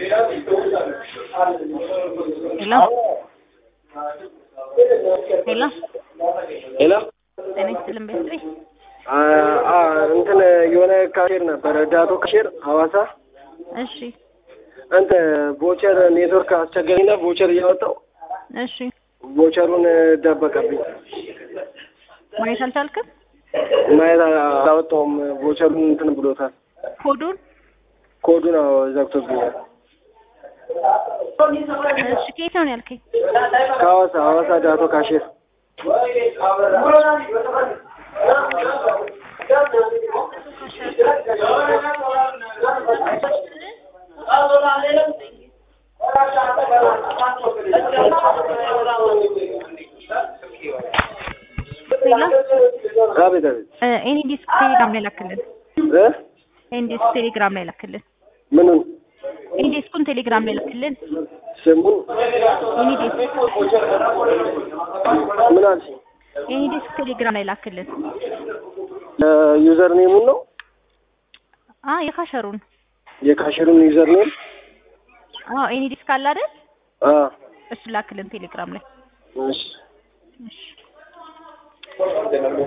ሄሎ ሄሎ ሄሎ ጤና ይስጥልን ቤተሰቤ አ- አ- እንትን የሆነ ካሼር ነበረ ዳቶ ካሼር ሐዋሳ እሺ እንትን ቦቸር ኔትወርክ አስቸገረኝና ቦቸር እያወጣው እሺ ቦቸሩን ደበቀብኝ። ማየት አልቻልክም ማየት አላወጣውም። ቦቸሩን እንትን ብሎታል። ኮዱን ኮዱን አዎ ዘግቶብኛል። እሺ ከየት ነው ያልከኝ ከሐዋሳ ሐዋሳ ዳቶ ካሼር ሄሎ አቤት አቤት እ ኤኒ ዲስክ ቴሌግራም ላይ ላክልን እ ኤኒ ዲስክ ቴሌግራም ላይ ላክልን ምኑን ኤኒ ዲስኩን ቴሌግራም ላይ ላክልን ስሙን ኤኒ ዲስክ ምን አልሽ? ኤኒ ዲስክ ቴሌግራም ላይ ላክልን ዩዘር ኔሙን ነው አ የካሸሩን የካሼሩን ዩዘር ኔም አዎ ኤኒ ዲስክ አለ አይደል አ እሱ ላክልን ቴሌግራም ላይ እሺ እሺ